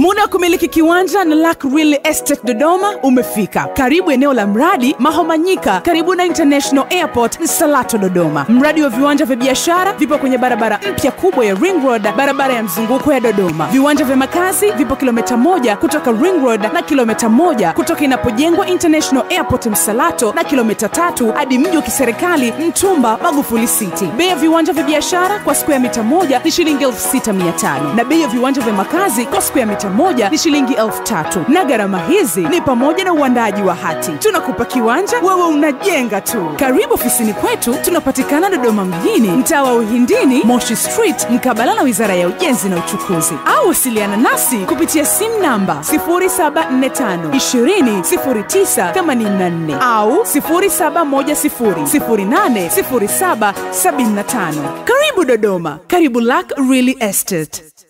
Muda wa kumiliki kiwanja na Lac Real Estate Dodoma umefika. Karibu eneo la mradi Mahomanyika, karibu na International Airport Nsalato Dodoma. Mradi wa viwanja vya biashara vipo kwenye barabara mpya kubwa ya Ring Road, barabara ya mzunguko ya Dodoma. Viwanja vya makazi vipo kilomita moja kutoka Ring Road na kilomita moja kutoka inapojengwa International Airport Msalato na kilomita tatu hadi mji wa kiserikali Mtumba Magufuli City. Bei ya viwanja vya biashara kwa square mita moja ni shilingi elfu sita mia tano na bei ya viwanja vya makazi kwa square mita moja ni shilingi elfu tatu na gharama hizi ni pamoja na uandaji wa hati. Tunakupa kiwanja, wewe unajenga tu. Karibu ofisini kwetu, tunapatikana Dodoma mjini, mtaa wa Uhindini, Moshi Street, mkabala na Wizara ya Ujenzi na Uchukuzi, au wasiliana nasi kupitia simu namba 0745 200984 au 0710080775. Karibu Dodoma, karibu Lac Real Estate.